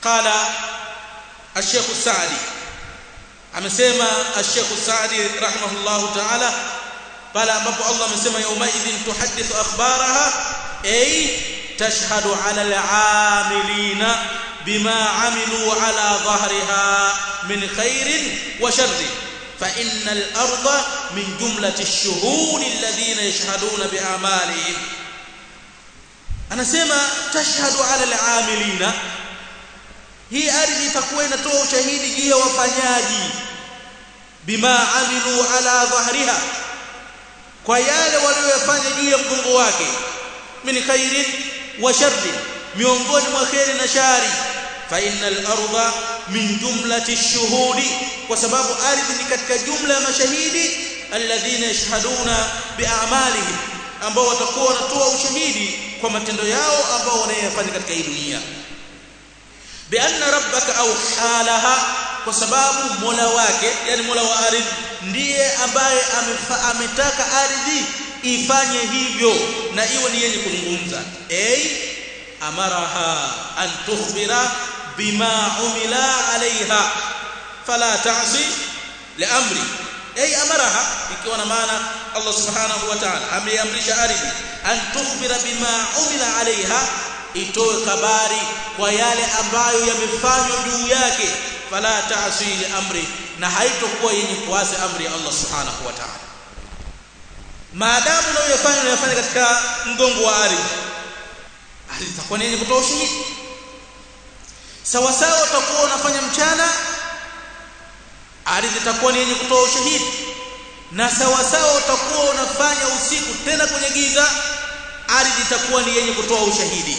qala الشيخ السعدي amesema الشيخ السعدي رحمه الله تعالى pale ambapo Allah amesema yaumaidhin tuhaddithu akhbaraha ay tashhadu ala al-amilina bima amilu ala dhahriha min khairin wa sharrin fa inna al-ardha min jumlati ash-shuhud alladhina yashhaduna bi a'malihim anasema tashhadu ala al-amilina hii ardhi itakuwa inatoa ushahidi juu ya wafanyaji bima amilu ala dhahriha kwa yale waliyofanya juu ya mgongo wake min khairin wa sharri miongoni mwa khairi na shari fa innal arda min jumlati ash-shuhudi kwa sababu ardhi ni katika jumla ya mashahidi alladhina yashhaduna bi'amalihim ambao watakuwa wanatoa ushahidi kwa matendo yao ambao wanayofanya katika hii dunia bianna rabbaka au halaha kwa sababu mola wake yani mola wa ardhi ndiye ambaye ametaka ardhi ifanye hivyo na iwe ni yenye kuzungumza ay amaraha an tukhbira bima umila alaiha fala ta'si liamri ay amaraha ikiwa na maana Allah subhanahu wa ta'ala ameamrisha ardhi an tukhbira bima umila alaiha itoe habari kwa yale ambayo yamefanywa juu yake fala ta'si li amri na haitokuwa yenye kuasi amri ya Allah subhanahu wa ta'ala maadamu unayofanya unayofanya katika mgongo wa ardhi ardhi itakuwa yenye kutoa ushahidi sawa sawa utakuwa unafanya mchana ardhi itakuwa ni yenye kutoa ushahidi na sawa sawa utakuwa unafanya usiku tena kwenye giza ardhi itakuwa ni yenye kutoa ushahidi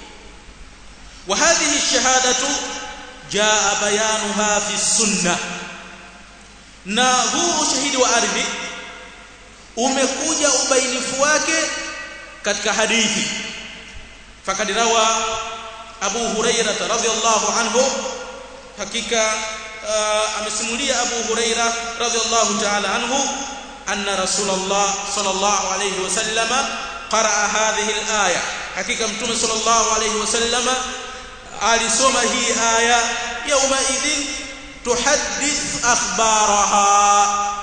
وهذه الشهاده جاء بيانها في السنه na huu ushahidi wa ardhi umekuja ubainifu wake katika hadithi fakad rawa Abu Hurairah radhiyallahu anhu hakika amesimulia Abu Hurairah radhiyallahu ta'ala anhu anna Rasulullah sallallahu alayhi wasallama qaraa hadhihi al-aya hakika mtume sallallahu alayhi wasallama alisoma hii aya yauma idhin tuhaddith akhbaraha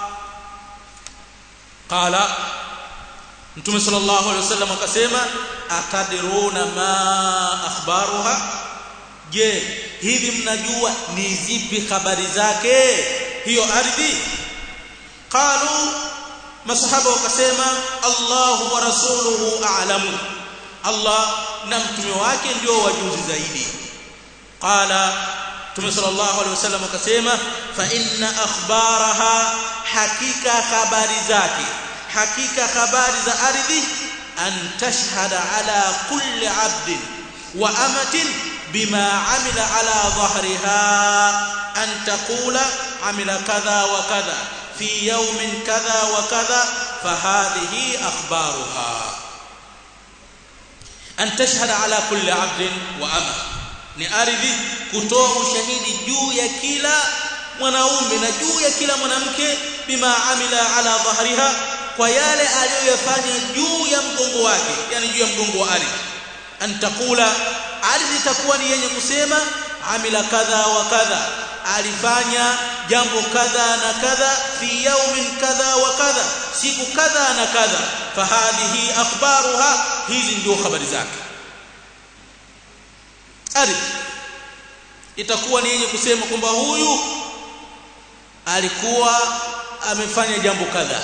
qala mtume sallallahu alayhi wasallam akasema atadiruna ma akhbaruha je hivi mnajua ni zipi habari zake hiyo ardhi qalu masahaba wakasema Allahu wa rasuluhu a'lamu Allah na mtume wake ndio wajuzi zaidi qala Mtume sallallahu alaihi wasallam akasema fa inna akhbaraha hakika habari zake hakika habari za ardhi an tashhada ala kulli abdin wa amatin bima amila ala dhahriha an taqula amila kadha wa kadha fi yawmin kadha wa kadha fahadhihi akhbaruha an tashhada ala kulli abdin wa ama ni ardhi kutoa ushahidi juu ya kila mwanaume na juu ya kila mwanamke bima amila ala dhahriha kwa yale aliyoyafanya juu ya mgongo wake yani juu ya mgongo wa ardhi an taqula ardhi itakuwa ni yenye kusema amila kadha wa kadha alifanya jambo kadha na kadha fi yawmin kadha wa kadha siku kadha na kadha fahadhihi akhbaruha hizi ndio habari zake ardhi itakuwa ni yenye kusema kwamba huyu alikuwa amefanya jambo kadha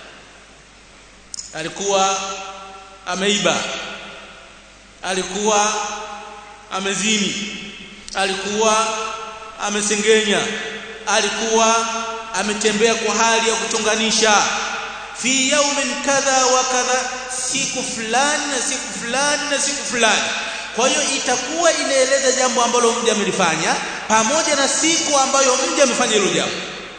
alikuwa ameiba alikuwa amezini alikuwa amesengenya alikuwa ametembea kwa hali ya kuchonganisha fi yaumin kadha wa kadha siku fulani na siku fulani na siku fulani kwa hiyo itakuwa inaeleza jambo ambalo mja amelifanya pamoja na siku ambayo mja amefanya hilo jambo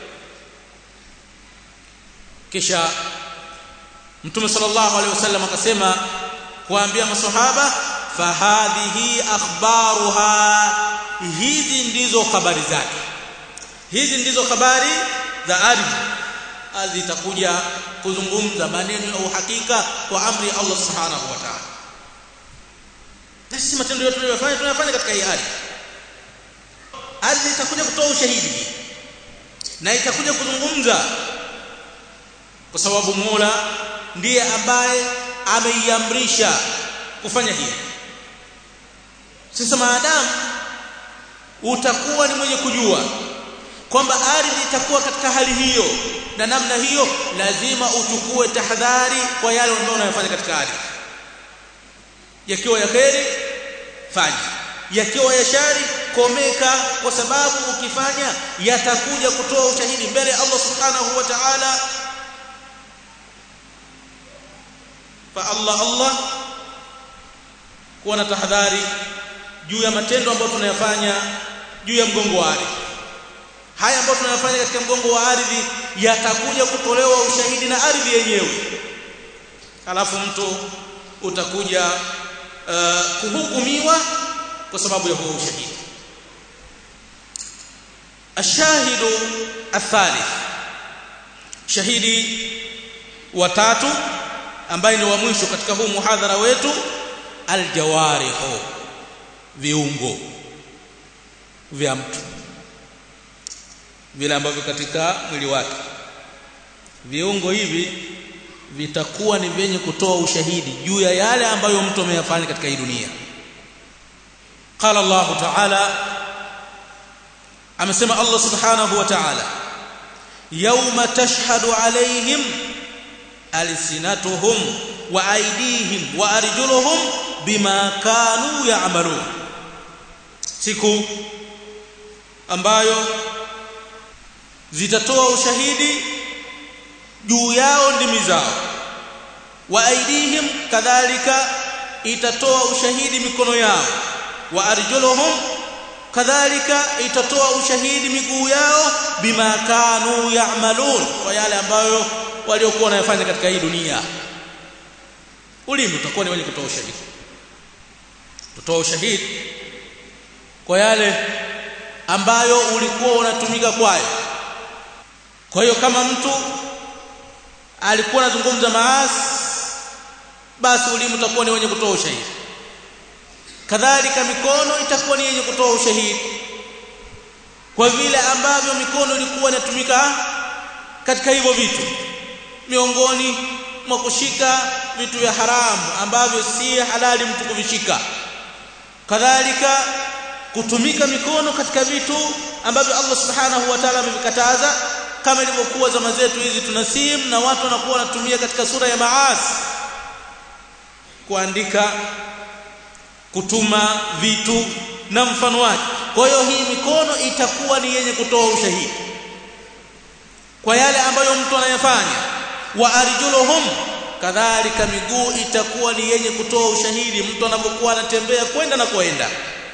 kisha mtume sallallahu alaihi wasallam akasema kuambia maswahaba fahadhihi akhbaruha hizi ndizo habari zake hizi ndizo habari za ardhi ardhi itakuja kuzungumza maneno ya uhakika kwa amri ya Allah subhanahu wa ta'ala na sisi matendo yetu tunayofanya tunayofanya katika hii ardhi ardhi itakuja kutoa ushahidi na itakuja kuzungumza kwa sababu Mola ndiye ambaye ameiamrisha kufanya hivi sasa maadamu utakuwa ni mwenye kujua kwamba ardhi itakuwa katika hali hiyo na namna hiyo lazima uchukue tahadhari kwa yale ambayo unayofanya katika ardhi yakiwa ya kheri fanya yakiwa ya shari komeka kwa sababu ukifanya yatakuja kutoa ushahidi mbele ya Allah subhanahu wa ta'ala fa Allah Allah kuwa na tahadhari juu ya matendo ambayo tunayafanya juu ya mgongo wa ardhi haya ambayo tunayafanya katika mgongo wa ardhi yatakuja kutolewa ushahidi na ardhi yenyewe alafu mtu utakuja uh, kuhukumiwa kwa sababu ya huo ushahidi ashahidu athalith shahidi watatu ambaye ni wa mwisho katika huu muhadhara wetu aljawarihu viungo vya mtu vile ambavyo katika mwili wake viungo hivi vitakuwa ni vyenye kutoa ushahidi juu ya yale ambayo mtu ameyafanya katika hii dunia qala Allah ta'ala amesema Allah subhanahu wa ta'ala yawma tashhadu alayhim alsinatuhum wa aydihim wa arjuluhum bima kanu ya'malun siku ambayo zitatoa ushahidi juu yao ndimi zao wa aidihim kadhalika itatoa ushahidi mikono yao wa arjuluhum kadhalika itatoa ushahidi miguu yao bima kanu ya'malun kwa yale ambayo waliokuwa wanayofanya katika hii dunia ulimi utakuwa ni wenye kutoa ushahidi kutoa ushahidi kwa yale ambayo ulikuwa unatumika kwayo kwa hiyo kama mtu alikuwa anazungumza maasi basi ulimi utakuwa ni wenye kutoa ushahidi kadhalika mikono itakuwa ni yenye kutoa ushahidi kwa vile ambavyo mikono ilikuwa inatumika katika hivyo vitu miongoni mwa kushika vitu vya haramu ambavyo si halali mtu kuvishika kadhalika kutumika mikono katika vitu ambavyo Allah subhanahu wa ta'ala amevikataza kama ilivyokuwa zama zetu hizi tuna simu na watu wanakuwa wanatumia katika sura ya maasi kuandika kutuma vitu na mfano wake kwa hiyo hii mikono itakuwa ni yenye kutoa ushahidi kwa yale ambayo mtu anayafanya wa arjuluhum kadhalika miguu itakuwa ni yenye kutoa ushahidi mtu anapokuwa anatembea kwenda na kwenda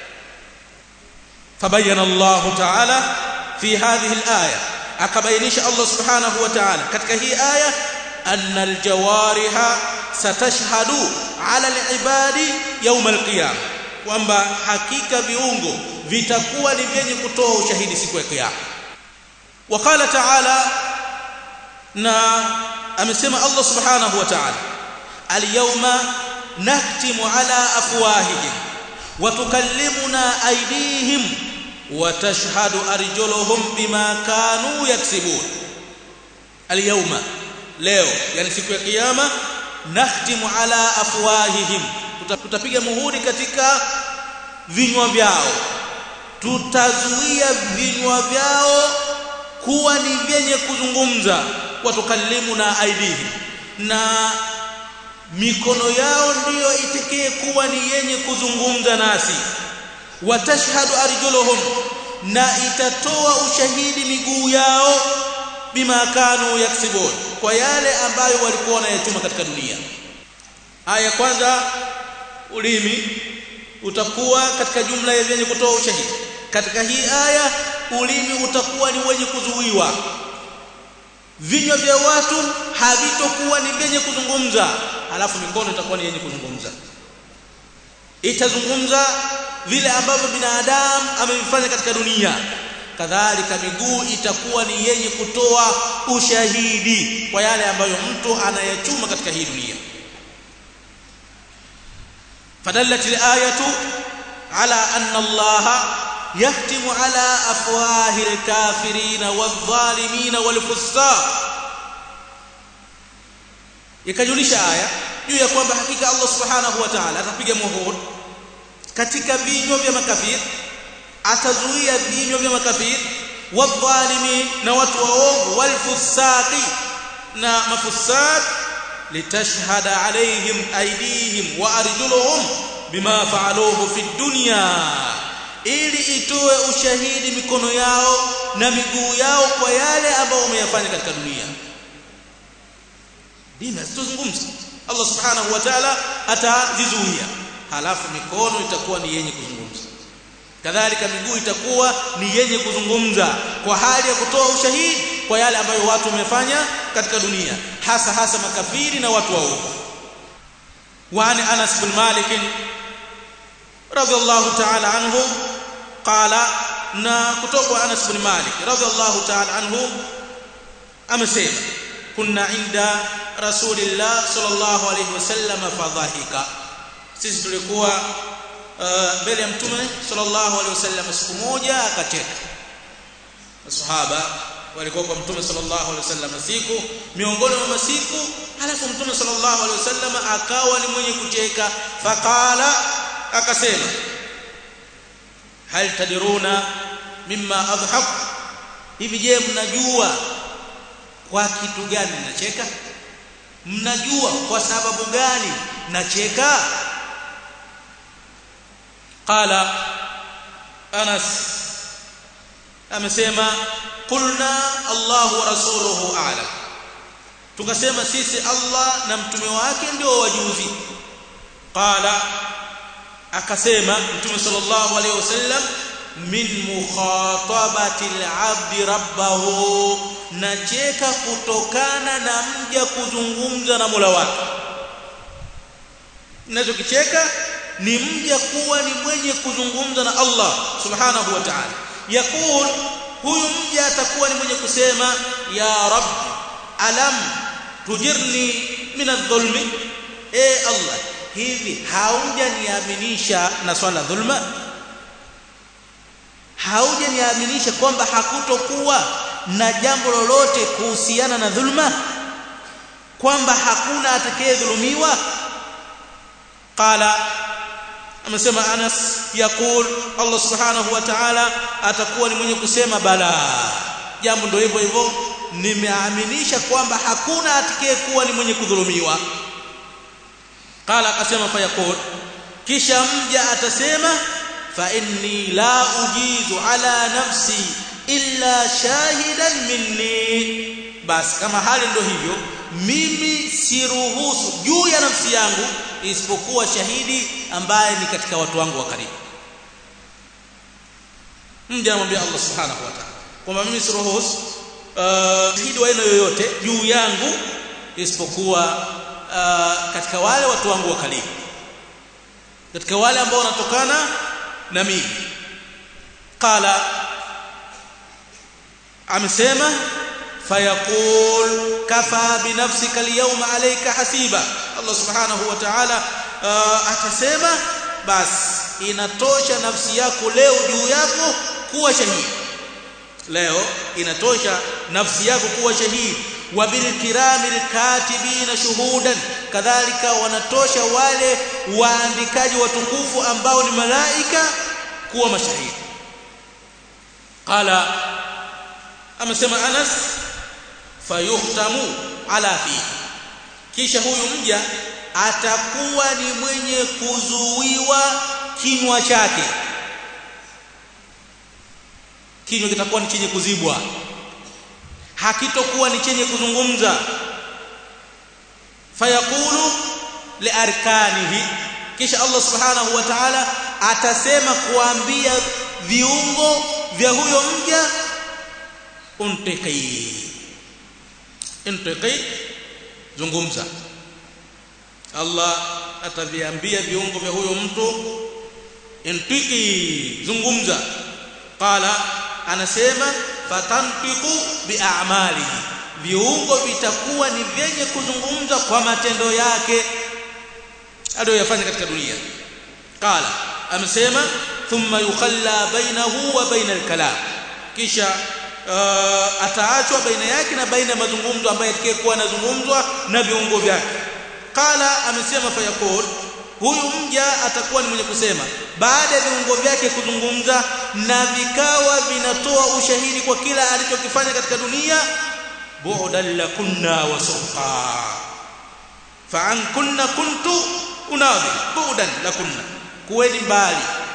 fabayana Allah ta'ala fi hadhihi al-aya akabainisha Allah subhanahu wa ta'ala katika hii aya anna aljawariha satashhadu ala alibadi yawm alqiyama kwamba hakika viungo vitakuwa ni vyenye kutoa ushahidi siku ya kiyama wakala ta'ala na amesema Allah subhanahu wa ta'ala alyawma nahtimu ala afwahihim wa tukallimuna aydihim وتشهد أرجلهم بما كانوا يكسبون اليوم leo yani siku ya kiyama nahtimu ala afwahihim tutapiga muhuri katika vinywa vyao tutazuia vinywa vyao kuwa ni vyenye kuzungumza watukallimu na aidihim na mikono yao ndiyo itekee kuwa ni yenye kuzungumza nasi watashhadu arjuluhum na itatoa ushahidi miguu yao bima kanu yaksibun kwa yale ambayo walikuwa wanayachuma katika dunia aya kwanza ulimi utakuwa katika jumla ya vyenye kutoa ushahidi katika hii aya ulimi utakuwa ni wenye kuzuiwa vinywa vya watu havitokuwa ni vyenye kuzungumza alafu mikono itakuwa ni yenye kuzungumza itazungumza vile ambavyo binadamu amevifanya katika dunia kadhalika miguu itakuwa ni yenye kutoa ushahidi kwa yale ambayo mtu anayachuma katika hii dunia fadallat alayatu ala anna Allah yahtimu ala afwahi alkafirina wadh-dhalimina wal-fussaq ikajulisha aya juu ya kwamba hakika Allah subhanahu wa ta'ala atapiga muhuri katika vinywa vya makafiri atazuia vinywa vya makafiri wadh-dhalimin na watu waovu wal-fussaqi na mafusaq litashhada alaihim aydihim wa arjuluhum bima fa'aluhu fi dunya ili itoe ushahidi mikono yao na miguu yao kwa yale ambayo wameyafanya katika dunia dini hazitozungumza Allah subhanahu wa ta'ala atazizuia halafu mikono itakuwa ni yenye kuzungumza kadhalika miguu itakuwa ni yenye kuzungumza kwa hali ya kutoa ushahidi kwa yale ambayo watu wamefanya katika dunia hasa hasa makafiri na watu waovu وعن انس بن مالك رضي الله تعالى عنه قال na kutoka Anas bin Malik radhiallahu ta'ala anhu amesema kunna inda rasulillah sallallahu alayhi wasallam fadhahika sisi tulikuwa mbele ya mtume sallallahu alayhi wasallam siku moja akacheka masahaba walikuwa kwa mtume sallallahu alaihi wasallam siku miongoni mwa masiku halafu mtume sallallahu alaihi wasallam akawa ni mwenye kucheka faqala akasema hal tadiruna mimma adhhak hivi je mnajua kwa kitu gani nacheka mnajua kwa sababu gani nacheka qala Anas amesema qulna Allahu wa rasuluhu a'lam tukasema sisi Allah na mtume wake ndio wajuzi qala akasema mtume sallallahu alaihi wasallam min mukhatabati al-'abd rabbahu nacheka kutokana na mja kuzungumza na Mola wake ninachokicheka ni mja kuwa ni mwenye kuzungumza na Allah subhanahu wa ta'ala yakul huyu mja atakuwa ni mwenye kusema ya rab alam tujirni min adh-dhulmi e Allah hivi haujaniaminisha na swala dhulma haujaniaminisha kwamba hakutokuwa na jambo lolote kuhusiana na dhulma kwamba hakuna atakayedhulumiwa qala amesema Anas yakul Allah subhanahu wa ta'ala atakuwa ni mwenye kusema bala jambo ndio hivyo hivyo nimeaminisha kwamba hakuna atakayekuwa ni mwenye kudhulumiwa qala akasema fayaqul kisha mja atasema fa inni la ujizu ala nafsi illa shahidan minni basi kama hali ndio hivyo mimi siruhusu juu ya nafsi yangu isipokuwa shahidi ambaye ni katika watu wangu wa karibu mja anamwambia Allah subhanahu wa ta'ala kwamba mimi siruhusu uh, shahidi wa aina yoyote juu yangu isipokuwa uh, katika wale watu wangu wa karibu katika wale ambao wanatokana na mimi qala amesema fayaqul kafa binafsika alyawma alayka hasiba Allah subhanahu wa ta'ala uh, atasema basi inatosha nafsi yako leo juu yako kuwa shahidi leo inatosha nafsi yako kuwa shahidi wa bil kiramil katibina shuhudan kadhalika wanatosha wale waandikaji watukufu ambao ni malaika kuwa mashahidi qala amesema Anas fayuhtamu ala fi kisha huyu mja atakuwa ni mwenye kuzuiwa kinywa chake kinywa kitakuwa ni chenye kuzibwa hakitokuwa ni chenye kuzungumza fayaqulu liarkanihi kisha Allah subhanahu wa ta'ala atasema kuambia viungo vya huyo mja untaqi untaqi zungumza Allah ataviambia viungo vya huyo mtu intiki zungumza qala anasema fatantiqu bi'amalihi viungo vitakuwa ni vyenye kuzungumza kwa matendo yake aliyoyafanya katika dunia qala amesema thumma yukhalla bainahu wa baina al-kalam kisha uh, ataachwa baina yake na baina ya mazungumzo ambayo yatakayekuwa yanazungumzwa na viungo vyake qala amesema fayaqul huyu mja atakuwa ni mwenye kusema baada ya viungo vyake kuzungumza na vikawa vinatoa ushahidi kwa kila alichokifanya katika dunia bu'dan lakunna wa suqa fa an kunna kuntu unadhi bu'dan lakunna kuweni mbali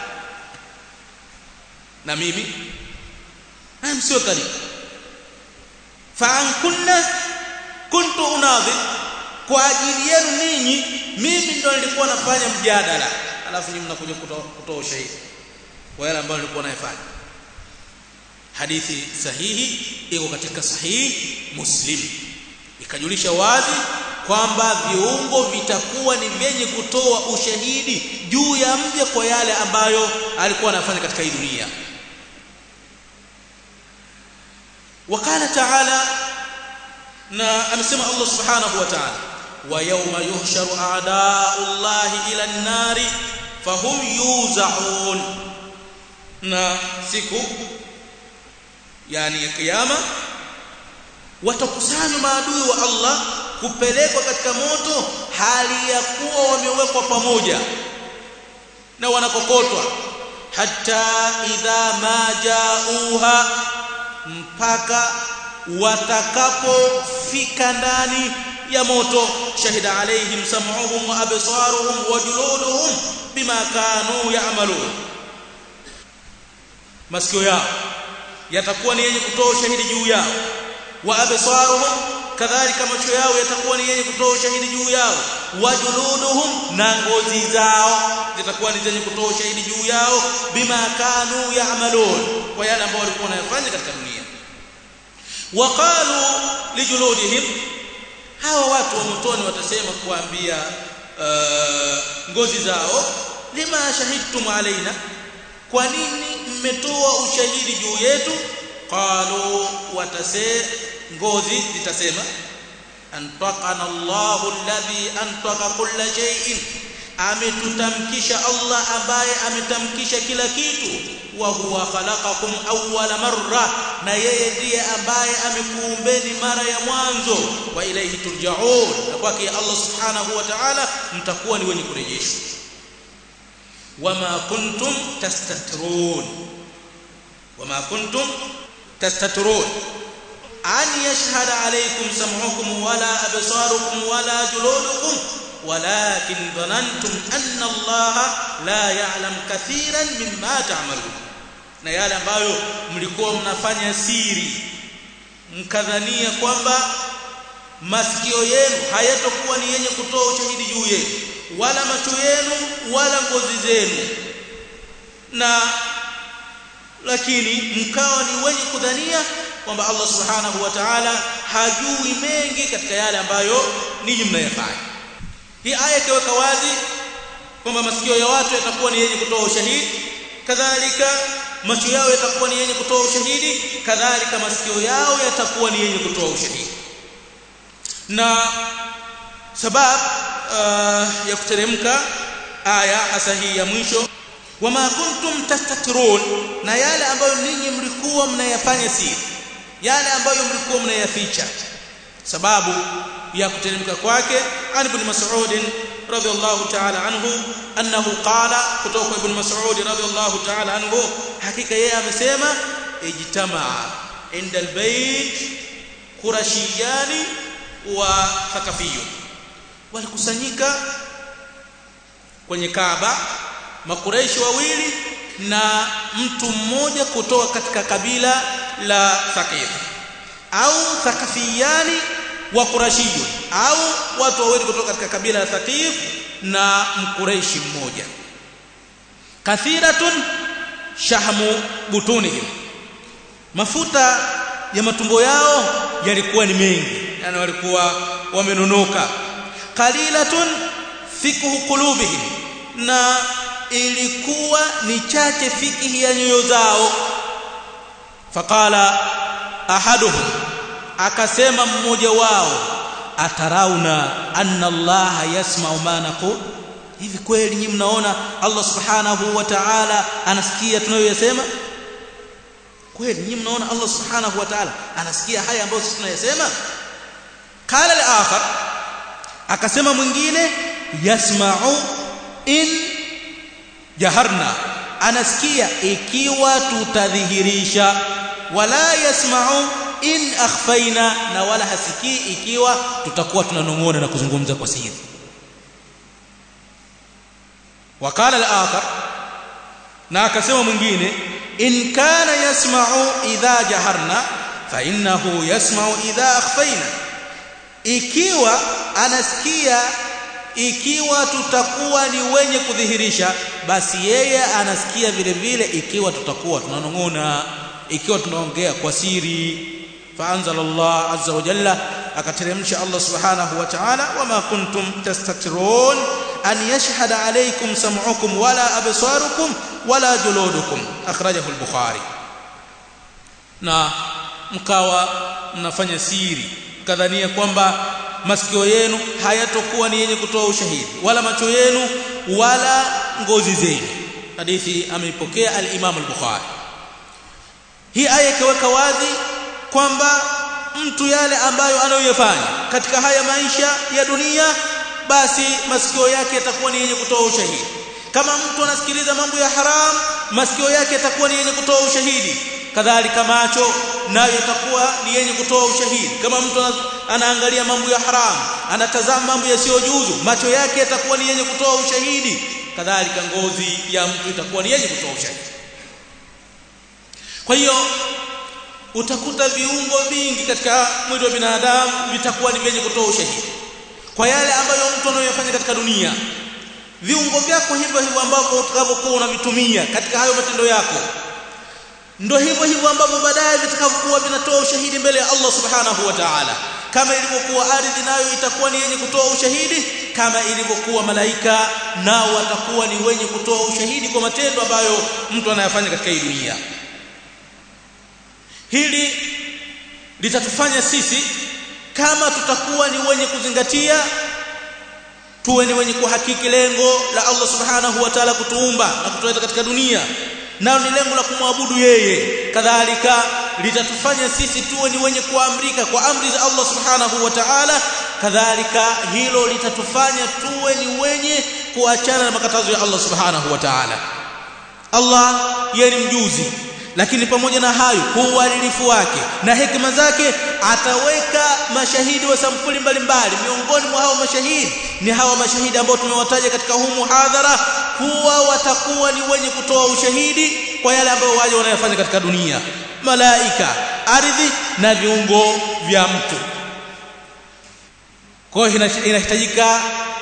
na mimi na msio karibu fa an kunna kuntu unadhi kwa ajili yenu ninyi mimi ndo nilikuwa nafanya mjadala alafu nyinyi mnakuja kutoa ushahidi kwa yale ambayo nilikuwa nayafanya hadithi sahihi iko katika sahihi muslim ikajulisha wazi kwamba viungo vitakuwa ni vyenye kutoa ushahidi juu ya mja kwa yale ambayo alikuwa anafanya katika hii dunia wakala taala na amesema Allah subhanahu wa ta'ala wa yawma yuhsharu a'da'u llahi ila an-nari fahum yuzaun na siku yani ya kiyama watakusanywa maadui wa Allah kupelekwa katika moto hali ya kuwa wamewekwa pamoja na wanakokotwa hatta idha ma jauha mpaka watakapofika ndani ya moto shahida alaihim sam'uhum wa absaruhum wa juluduhum bima kanu ya'malun masikio yao yatakuwa ni yenye kutoa ushahidi juu yao wa absaruhum kadhalika macho yao yatakuwa ni yenye kutoa ushahidi juu yao wa juluduhum na ngozi zao zitakuwa ni zenye kutoa ushahidi juu yao bima kanu ya'malun kwa yale ambao walikuwa wanayafanya katika dunia waqalu lijuludihim hawa watu wa motoni watasema kuambia uh, ngozi zao lima shahidtum alaina kwa nini mmetoa ushahidi juu yetu qalu watase ngozi zitasema antaqana Allahu alladhi antaqa kulla shay'in ametutamkisha Allah ambaye ametamkisha kila kitu wa huwa khalaqakum awwala marra na yeye ndiye ambaye amekuumbeni mara ya mwanzo wa ilayhi turja'un na kwake Allah subhanahu wa ta'ala mtakuwa ni wenye kurejeshwa wama kuntum tastatrun wama kuntum tastatrun an yashhada alaykum sam'ukum wala absarukum wala juludukum ولكن ظننتم أن الله لا يعلم كثيرا مما تعملون na yale ambayo mlikuwa mnafanya siri mkadhania kwamba masikio yenu hayatokuwa ni yenye kutoa ushahidi juu yenu wala macho yenu wala ngozi zenu na lakini mkawa ni wenye kudhania kwamba Allah subhanahu wa ta'ala hajui mengi katika yale ambayo ninyi mnayafanya hii aya ikiweka wazi kwamba masikio ya watu yatakuwa ni yenye kutoa ushahidi kadhalika macho yao yatakuwa ni yenye kutoa ushahidi kadhalika masikio yao yatakuwa ni yenye kutoa ushahidi na sababu uh, ya kuteremka aya hasa hii ya mwisho wama kuntum tastatirun na yale ambayo ninyi mlikuwa mnayafanya siri yale ambayo mlikuwa mnayaficha sababu ya kuteremka kwake an ibn mas'ud radiyallahu ta'ala anhu annahu qala kutoka ibn mas'ud radiyallahu ta'ala anhu hakika yeye amesema ijtamaa inda albayt qurashiyani wa thaqafiyun walikusanyika kwenye Kaaba makureishi wawili na mtu mmoja kutoka katika kabila la Thaqif au Thaqafiyani wa Qurashiyun au watu wawili kutoka katika kabila la Thaqif na mkureishi mmoja kathiratun shahmu butunihim mafuta ya matumbo yao yalikuwa ni mengi yani walikuwa wamenunuka qalilatun fikhu qulubihim na ilikuwa ni chache fikihi ya nyoyo zao faqala ahaduhum akasema mmoja wao atarauna anna allaha yasma'u ma naqul hivi kweli nyinyi mnaona Allah subhanahu wa ta'ala anasikia tunayoyasema kweli nyinyi mnaona Allah subhanahu wa ta'ala anasikia haya ambayo sisi tunayasema qala al-akhar akasema mwingine yasma'u in jaharna anasikia ikiwa tutadhihirisha wala yasma'u in akhfaina na wala hasikii ikiwa tutakuwa tunanong'ona na kuzungumza kwa siri wakala al-akhar na akasema mwingine in kana yasma'u idha jaharna fa innahu yasma'u idha akhfaina ikiwa anasikia ikiwa tutakuwa ni wenye kudhihirisha basi yeye anasikia vile vile ikiwa tutakuwa tunanong'ona ikiwa tunaongea kwa siri فانزل الله عز وجل akateremsha Allah subhanahu wa ta'ala wama kuntum tastatirun an yashhada alaykum sam'ukum wala absarukum wala juludukum akhrajahu al-bukhari na mkawa mnafanya siri kadhania kwamba masikio yenu hayatokuwa ni yenye kutoa ushahidi wala macho yenu wala ngozi zenu hadithi ameipokea al-Imam al-Bukhari hii aya ikaweka wazi kwamba mtu yale ambayo anayoyafanya katika haya maisha ya dunia basi masikio yake yatakuwa ni yenye kutoa ushahidi kama mtu anasikiliza mambo ya haram masikio yake yatakuwa ni yenye kutoa ushahidi kadhalika macho nayo yatakuwa ni yenye kutoa ushahidi kama mtu anaangalia mambo ya haram anatazama mambo yasiyojuzu macho yake yatakuwa ni yenye kutoa ushahidi kadhalika ngozi ya mtu itakuwa ni yenye kutoa ushahidi kwa hiyo utakuta viungo vingi katika mwili wa binadamu vitakuwa ni vyenye kutoa ushahidi kwa yale ambayo mtu anayoyafanya katika dunia viungo vyako hivyo hivyo ambavyo utakavyokuwa unavitumia katika hayo matendo yako ndio hivyo hivyo ambavyo baadaye vitakavyokuwa vinatoa ushahidi mbele ya Allah subhanahu wa ta'ala kama ilivyokuwa ardhi nayo itakuwa ni yenye kutoa ushahidi kama ilivyokuwa malaika nao watakuwa ni wenye kutoa ushahidi kwa matendo ambayo mtu anayafanya katika hii dunia hili litatufanya sisi kama tutakuwa ni wenye kuzingatia tuwe ni wenye kuhakiki lengo la Allah subhanahu wa ta'ala kutuumba na kutuleta katika dunia nalo ni lengo la kumwabudu yeye kadhalika litatufanya sisi tuwe ni wenye kuamrika kwa amri za Allah subhanahu wa ta'ala kadhalika hilo litatufanya tuwe ni wenye kuachana na makatazo ya Allah subhanahu wa ta'ala Allah yeye ni mjuzi lakini pamoja na hayo uadilifu wake na hekima zake ataweka mashahidi wa sampuli mbalimbali miongoni mwa hao mashahidi ni hawa mashahidi ambao tumewataja katika huu muhadhara kuwa watakuwa ni wenye kutoa ushahidi kwa yale ambayo waje wanayofanya katika dunia malaika ardhi na viungo vya mtu kwa hiyo inahitajika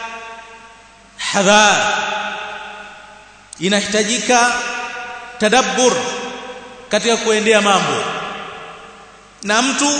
hadhar inahitajika tadabbur katika kuendea mambo na mtu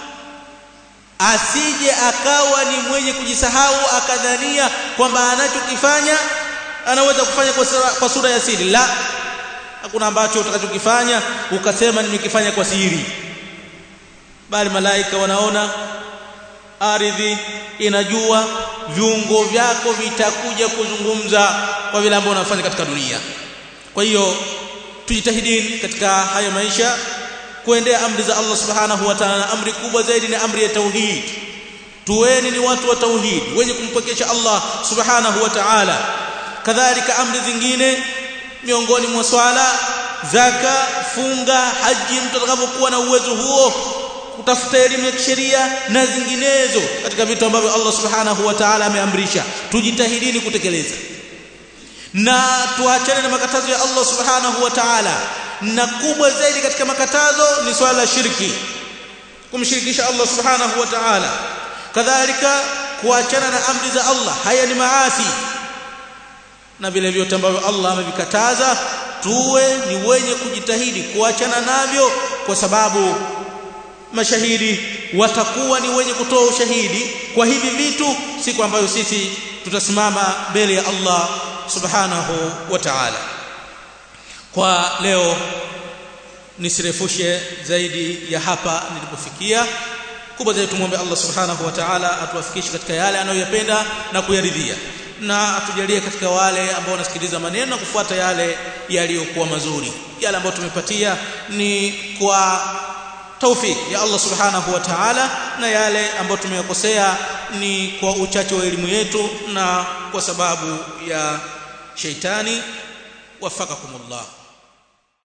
asije akawa ni mwenye kujisahau akadhania kwamba anachokifanya anaweza kufanya kwa sura, kwa sura ya siri la hakuna ambacho utakachokifanya ukasema nimekifanya kwa siri bali malaika wanaona ardhi inajua viungo vyako vitakuja kuzungumza kwa vile ambavyo unafanya katika dunia kwa hiyo tujitahidini katika haya maisha kuendea amri za Allah subhanahu wa ta'ala amri kubwa zaidi ni amri ya tauhid tuweni ni watu wa tauhid wenye kumpokesha Allah subhanahu wa ta'ala kadhalika amri zingine miongoni mwa swala zaka funga haji mtu atakapokuwa na uwezo huo kutafuta elimu ya kisheria na zinginezo katika vitu ambavyo Allah subhanahu wa ta'ala ameamrisha tujitahidini kutekeleza na tuachane na makatazo ya Allah subhanahu wa ta'ala na kubwa zaidi katika makatazo ni swala la shirki kumshirikisha Allah subhanahu wa ta'ala kadhalika kuachana na amri za Allah haya ni maasi na vile vyote ambavyo Allah amevikataza tuwe ni wenye kujitahidi kuachana navyo kwa sababu mashahidi watakuwa ni wenye kutoa ushahidi kwa hivi vitu siku ambayo sisi tutasimama mbele ya Allah subhanahu wa ta'ala kwa leo nisirefushe zaidi ya hapa nilipofikia kubwa zaidi tumwombe Allah subhanahu wa ta'ala atuwafikishe katika yale anayoyapenda na kuyaridhia na atujalie katika wale ambao wanasikiliza maneno na kufuata yale yaliyokuwa mazuri yale ambayo tumepatia ni kwa taufik ya Allah subhanahu wa ta'ala na yale ambayo tumeyakosea ni kwa uchache wa elimu yetu na kwa sababu ya sheitani wafakakumullah